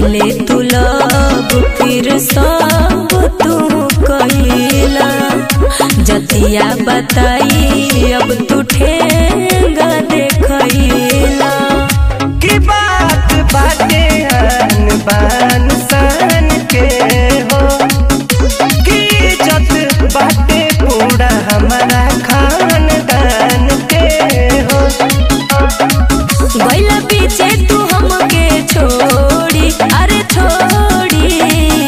पहले तू लब फिर सब तू कहिला जतिया बताई अब तू ठेंगा देखैला की बात बाटे आन बान सान के हो की इज्जत बाटे पूरा हमारा खानदान के हो गैला पीछे तू हमके छोड़ी अरे छोड़ी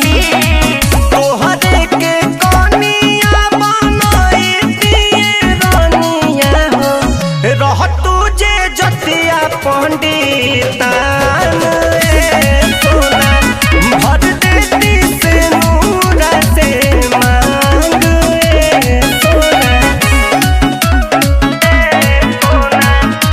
तोहरे के कनिया बनाई दिए रानिया हो रह तुझे जतिया पंडितान ए सोना भर देती से नूरा से मांग ए सोना ए सोना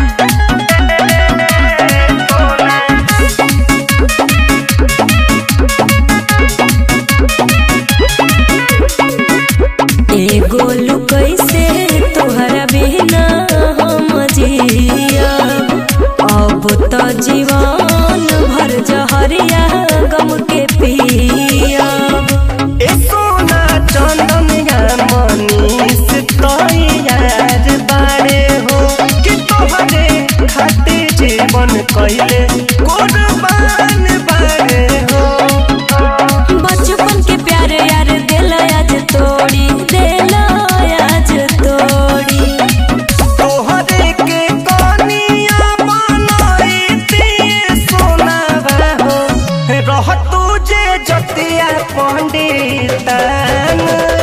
एगो कैसे तोहरा बिना हम जियब अब तो जीवन भर जहरिया गम के पियब ए सोना चंदनिया मनीष तैयार बारे हो कि तोहरे खातिर जीवन कैले कुर्बान बारे हो बचपन के प्यार यार दिल आज तोड़ी दिल आज तोड़ी तोहरे के कनिया बनाई दिए सोना हो रह तुझे जतिया पंडितान